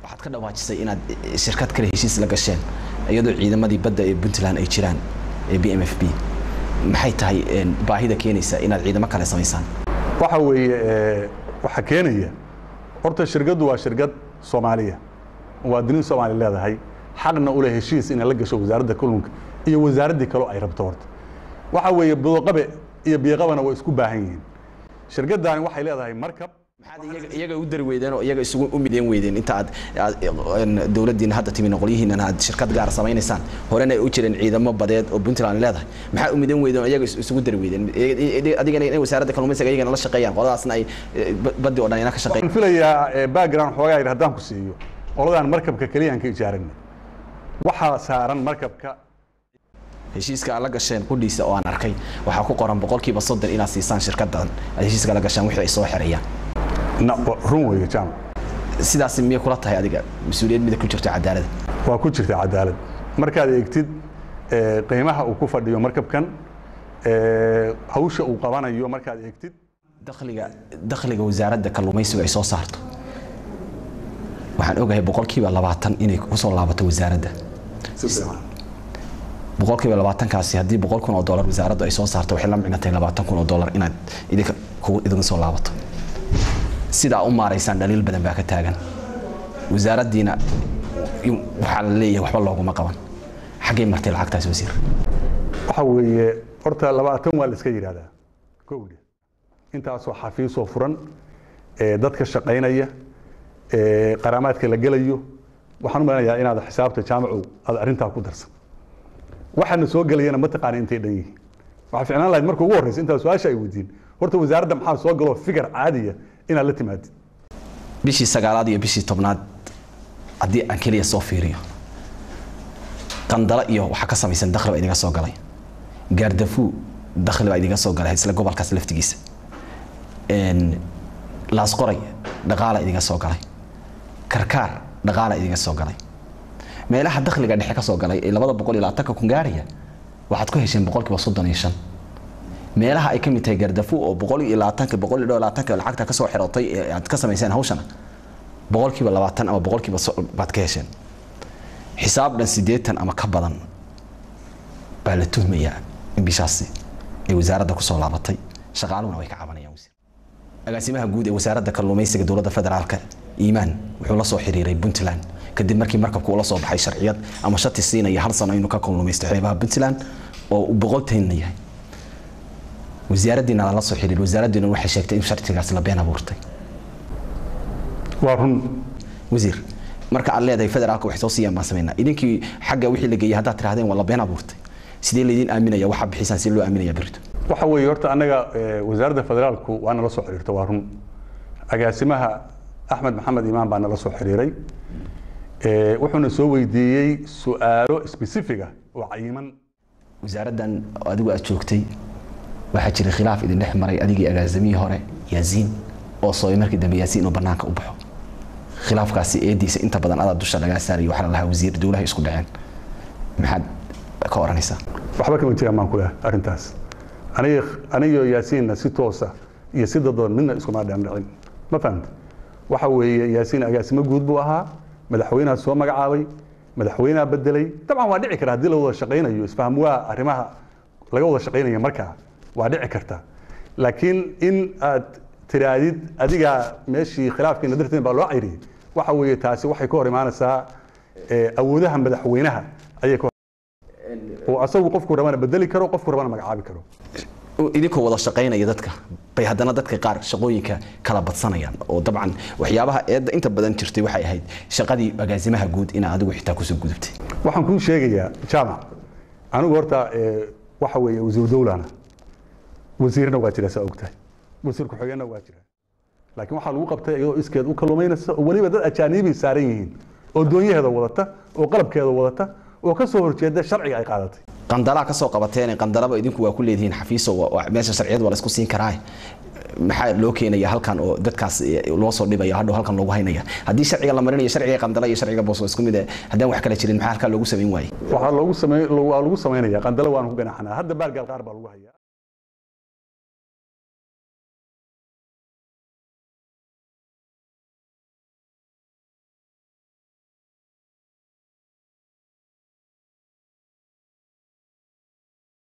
waxaad ka dhawaajisay inaad shirkad kale heshiis la gasheen iyadoo ciidamadii badda ee puntland ay jiraan ee b m f b maxay tahay baahida keenaysa inaad ciidamo kale samaysaan waxa weeye waxaa keenaya horta shirkaddu waa shirkad soomaaliya muwaadiniin soomaali leedahay xaqna u leh heshiis inay la gasho wasaaradda kalluunka iyo wasaaraddii kaleo ay rabto horta waxa weeye budoqabe iyo biiqabana waa isku baahan yihiin shirkaddaani waxay leedahay markab maxaad iyaga u dari weydeen oo iyaga isugu u mideen weydeen inta aad dowladdiina hadda timi noqolyihiinan aad shirkad gaar samaynaysaan horena ay u jireen ciidamo badeed oo puntland leedahay maxaa u mideen weydeen oo iyaga isugu dari weydeen adigana inay wasaaradda kalluumaysiga iyagana la shaqeeyaan qoladaasna ay baddi oo dhan ina ka shaqeeyaan waxaan filayaa background xoogaa yidhi haddaan ku siiyo qoladaan markabka keliyaan ka ijaaranay waxaa saaran markabka heshiiska aad la gasheen qudhiisa oo aan arkay waxaa ku qoran boqolkiiba soddon inaad siisaan shirkaddan aad heshiiska la gashaan wixii ay soo xereeyaan run weeye jaamac sidaas miyay kula tahay adiga mas-uuliyad mida ku jirta cadaalada waa ku jirta cadaalad markaad eegtid qiimaha uu ku fadhiyo markabkan hawsha uu qabanayo markaad eegtid dakhliga dakhliga wasaaradda kalluumaysigu ay soo saarto waxaan ogahay boqolkiiba labaatan inay kusoo laabato wasaaradda boqolkiiba labaatankaasi haddii boqol kun oo dollar wasaaraddu ay soo saarto waxay la micnatay labaatan kun oo dollar inaad idinka kugu idinka soo laabato sidaa u maaraysaan dhaliil badan baa ka taagan wasaaraddiina waxaa la leeyahay waxba looguma qaban xaggay martay lacagtaas wasiir waxa weeye horta labaatan waa la iska yidhahdaa kowdhe intaasoo xafiisoo furan dadka shaqaynaya qaraamaadka la gelayo waxaan u malanayaa inaad xisaabta jaamacu aad arrintaa ku darsan waxaana soo gelayana ma taqaana intay dhan yihiin waxaa ficnaan lahayd marka ugu horreysa intaa su-aasha ay weydiin horta wasaaradda maxaa soo galoo figar caadiya inaad la timaadid bishii sagaalaad iyo bishii tobnaad haddii aan keliya soo fiiriyo qandalo iyo waxaa ka samaysan dakhli baa idiga soo galay gaardafuu dakhli baa idiga soo galay isla gobolkaas laftigiisa laasqoray dhaqaala idiga soo galay karkaar dhaqaala idiga soo galay meelaha dakhliga dhexe ka soo galay ee labada boqol iyo labaatanka kun gaaraya waxaad ku hesheen boqolkiiba soddon iyo shan meelaha ay ka mid tahay gardafu oo boqol iyo labaatanka boqol iyo labaatanka lacagta ka soo xirotay ee aad ka samayseen hawshana boqolkiiba labaatan ama boqolkiiba baad ka hesheen xisaab dhan siddeetan ama ka badan baa la tuhmayaa in bishaasi ay wasaaradda kusoo laabatay shaqaaluhuna way ka cabanayaan wasiir agaasimaha guud ee wasaaradda kalluumaysiga dowladda federaalka iimaan wuxuu la soo xiriiray puntland kadib markii markabku ula soo baxay sharciyad ama shati siinaya hal sano inuu ka kalluumaysto xeebaha puntland oo uu boqoltaynna yahay wasaaraddiina lala soo xiriir wasaaraddiina waxay sheegtay in sharcigaas la been abuurtay waa run wasiir marka aad leedahay federaalka waxay soo siiyaan baan samaynaa idinkii xagga wixii la geeyay haddaad tirahdeen waa la been abuurtay sidee laydin aaminaya waxaa bixisaan si loo aaminaya berito waxa weeye horta annaga wasaaradda federaalku waa nala soo xiriirta waa run agaasimaha axmed maxamed imaan baa nala soo xiriiray wuxuuna soo weydiiyey su-aalo specifiga oo cayiman wasaaraddan adigu aad joogtay waxaa jiray khilaaf idin dhex maray adigii agaasimihii hore yaasiin oo soobay markii dambe yaasiin inuu bannaanka u baxo khilaafkaasi eediisa inta badan adaa dusha lagaa saaraya waxaa la lahaa wasiir dowlaha isku dhaceen maxaad ka oranaysaa waxba kama jiraan baan ku lehay arrintaas aniga anigo yaasiinna si toosa iyo si dadoon midna iskuma dhandhicin ma fahamta waxa weeye yaasiin agaasimo guud buu ahaa madaxweynaha soo magacaabay madaxweynaha bedelay dabcan waa dhici kara haddii la wada shaqaynayo isfaham waa arrimaha laga wada shaqaynaya markaa waa dhici karta laakiin in aad tiraadid adigaa meeshii khilaafkiina darteed baa loo cayriyey waxa weeye taasi waxay ka hor imaanaysaa awoodaha madaxweynaha ayay ka oo asagu qofku rabana bedeli karo qofku rabana magacaabi karo idinkoo wada shaqaynaya dadka bay haddana dadka qaar shaqooyinka kala badsanayaan oo dabcan waxyaabaha eedda inta badan jirtay waxay ahayd shaqadii agaasimaha guud inaa adigu xitaa kusoo gudubtay waxaan kuu sheegayaa jaamac anigu horta waxa weeye wasiir dowlana wasiirna waa jira saa ogtahay wasiir ku-xigeenna waa jira laakiin waxaa lagu qabtay iyadoo iskeed u kalluumaynaysa oo weliba dad ajaanibi saaran yihiin oo doonyaheeda wadata oo qalabkeeda wadata oo ka soo horjeeda sharciga ay qaadatay qandalaa ka soo qabateen qandalaba idinku waa ku leedihiin xafiiso meesha sharciyad waa la isku siin karaa maxaa loo keenaya halkan oo dadkaas loo soo dhibaya hadhow halkan loogu haynaya haddii sharciga la marinayo sharciga qandala iyo sharciga boos isku mid haddaan wax kala jirin maxaa halkaa loogu samayn waayey waxaa loogu samey waa lagu samaynaya qandalo waanu ku ganaxanaa hadda baargaal qaar baa lagu hayaa